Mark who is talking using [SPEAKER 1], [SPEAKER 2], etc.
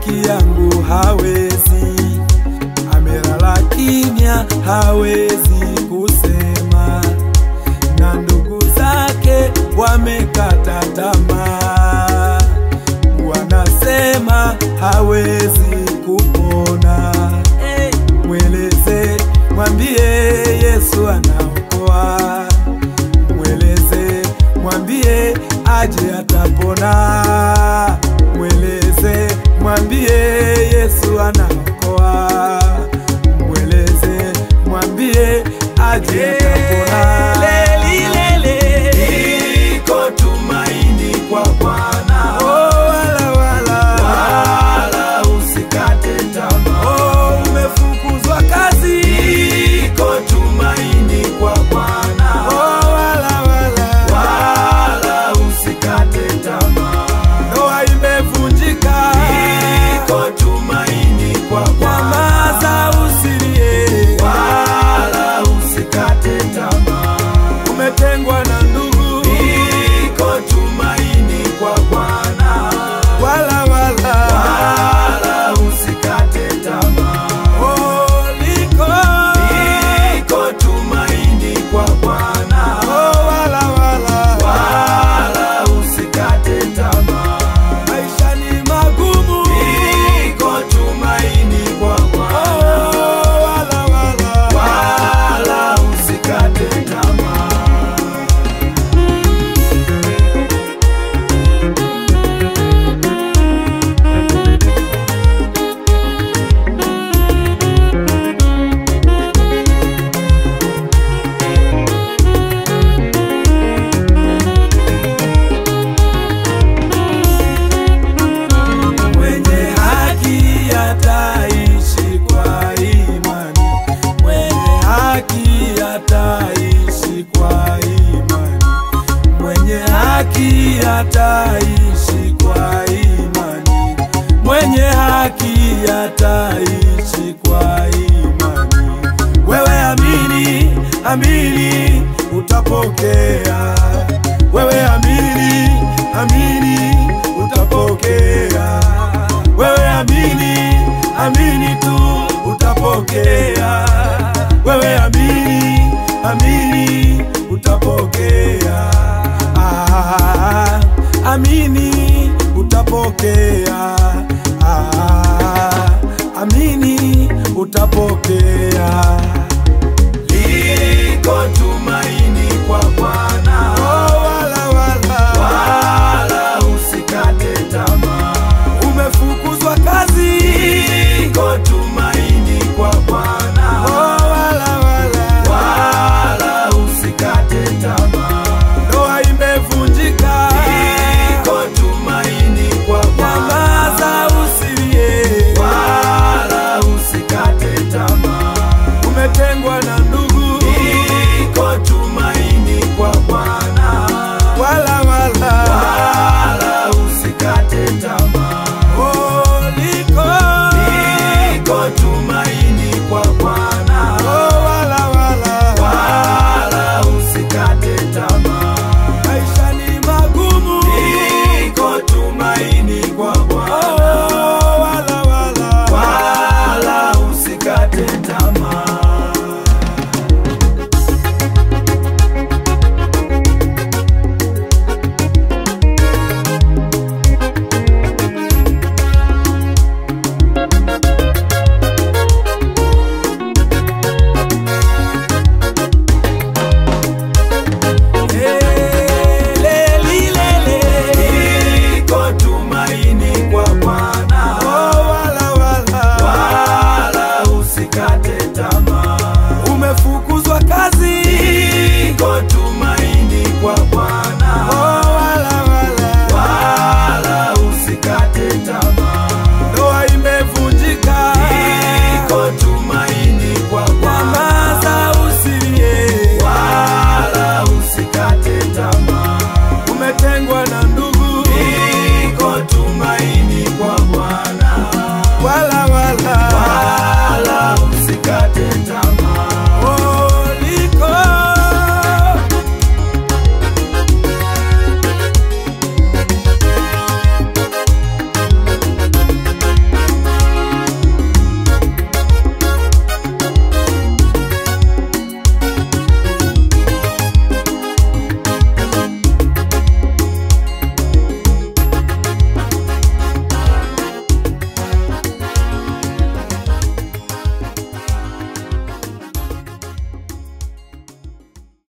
[SPEAKER 1] rafiki yangu hawezi, amelala kimya, hawezi kusema, na ndugu zake wamekata tamaa, wanasema hawezi kupona. Hey, mweleze, mwambie Yesu anaokoa, mweleze, mwambie aje atapona, mweleze, mwambie Yesu anaokoa, mweleze, mwambie aje atapona.
[SPEAKER 2] Liko tumaini kwa Bwana,
[SPEAKER 1] Oh, wala, wala.
[SPEAKER 2] wala usikate tamaa.
[SPEAKER 1] Oh, umefukuzwa kazi.
[SPEAKER 2] Liko tumaini kwa Bwana,
[SPEAKER 1] Oh, wala, wala.
[SPEAKER 2] wala usikate tamaa.
[SPEAKER 1] Ndoa imevunjika.
[SPEAKER 2] Liko tumaini kwa Bwana,
[SPEAKER 1] Nyamaza usilie.
[SPEAKER 2] wala usikate tamaa.
[SPEAKER 1] Umetengwa na ndugu.
[SPEAKER 2] Liko tumaini kwa Bwana,
[SPEAKER 1] Wala, wala.
[SPEAKER 2] wala usikate tamaa.
[SPEAKER 1] Oh, liko.
[SPEAKER 2] Liko tumaini kwa Bwana,
[SPEAKER 1] Oh, wala, wala.
[SPEAKER 2] wala usikate tamaa.
[SPEAKER 1] Maisha ni magumu.
[SPEAKER 2] Liko tumaini kwa Bwana,
[SPEAKER 1] Oh, wala, wala.
[SPEAKER 2] wala usikate tamaa.
[SPEAKER 1] Mwenye haki ataishi kwa imani, mwenye haki ataishi kwa imani, mwenye haki ataishi kwa imani, mwenye haki ataishi kwa imani. Wewe amini, amini, utapokea. Wewe amini, amini, utapokea. Wewe amini, amini tu, utapokea. Wewe amini, amini, utapokea. Ah, amini, utapokea. Ah, amini, utapokea.
[SPEAKER 2] Liko